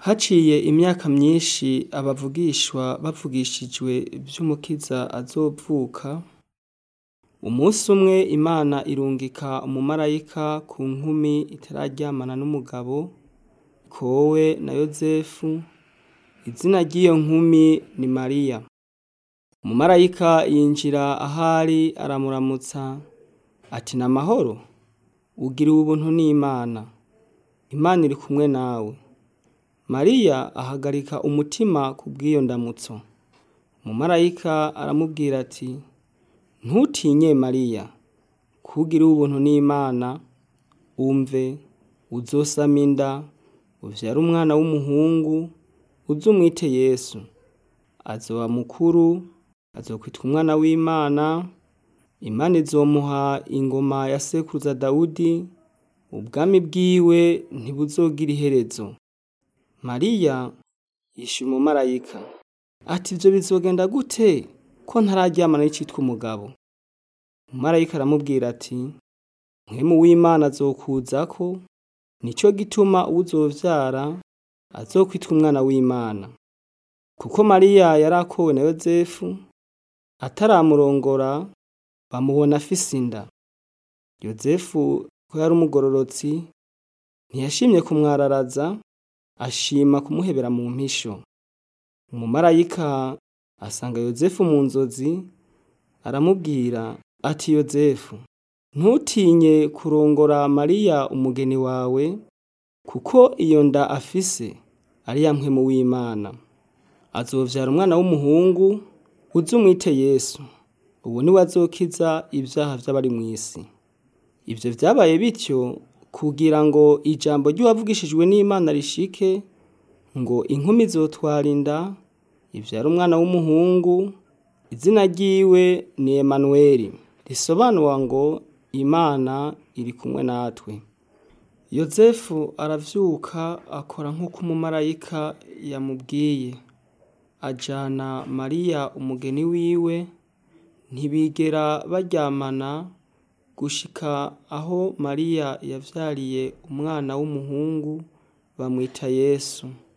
Haciye imyaka myinshi abavugishwa bavugishijwe vy'umukiza azovuka, umusi umwe Imana irungika umumarayika ku nkumi itararyamana n'umugabo, ikowe na Yozefu, izina ry'iyo nkumi ni Mariya. Umumarayika yinjira ahari aramuramutsa ati n'amahoro, ugiriwe ubuntu n'Imana, Imana iri kumwe nawe. Mariya ahagarika umutima kubw'iyo ndamutso. Umumarayika aramubwira ati ntutinye Mariya, kuko ugiriwe ubuntu n'Imana, umve uzosama inda, uvyare umwana w'umuhungu, uze umwite Yesu. Azoba mukuru, azokwitwa umwana w'Imana, Imana izomuha ingoma ya sekuruza Dawudi, ubwami bwiwe ntibuzogira iherezo. Mariya yishura umumarayika ati ivyo bizogenda gute ko ntararyamana n'icitwa umugabo? Umumarayika aramubwira ati mpwemu w'Imana azokuzako, nico gituma uwo uzovyara azokwitwa umwana w'Imana. Kuko Mariya yari akowe na Yozefu, ataramurongora bamubona afise inda. Yozefu ko yari umugororotsi, ntiyashimye kumwararaza, ashima kumuhebera mu mpisho. Umumarayika asanga Yozefu mu nzozi, aramubwira ati Yozefu, ntutinye kurongora Mariya umugeni wawe, kuko iyo nda afise ari ya mpwemu w'Imana. Azovyara umwana w'umuhungu, uze umwite Yesu. Uwo niwe azokiza ivyaha vy'abari mw'isi. Ivyo vyabaye bityo kugira ngo ijambo ry'uwavugishijwe n'Imana rishike, ngo inkumi izotwara inda, ivyare umwana w'umuhungu, izina ryiwe ni Emanweri, risobanura ngo Imana iri kumwe natwe. Yozefu aravyuka akora nk'uko umumarayika yamubwiye. Ajana Mariya umugeni wiwe, ntibigera baryamana gushika aho Mariya yavyariye umwana w'umuhungu, bamwita Yesu.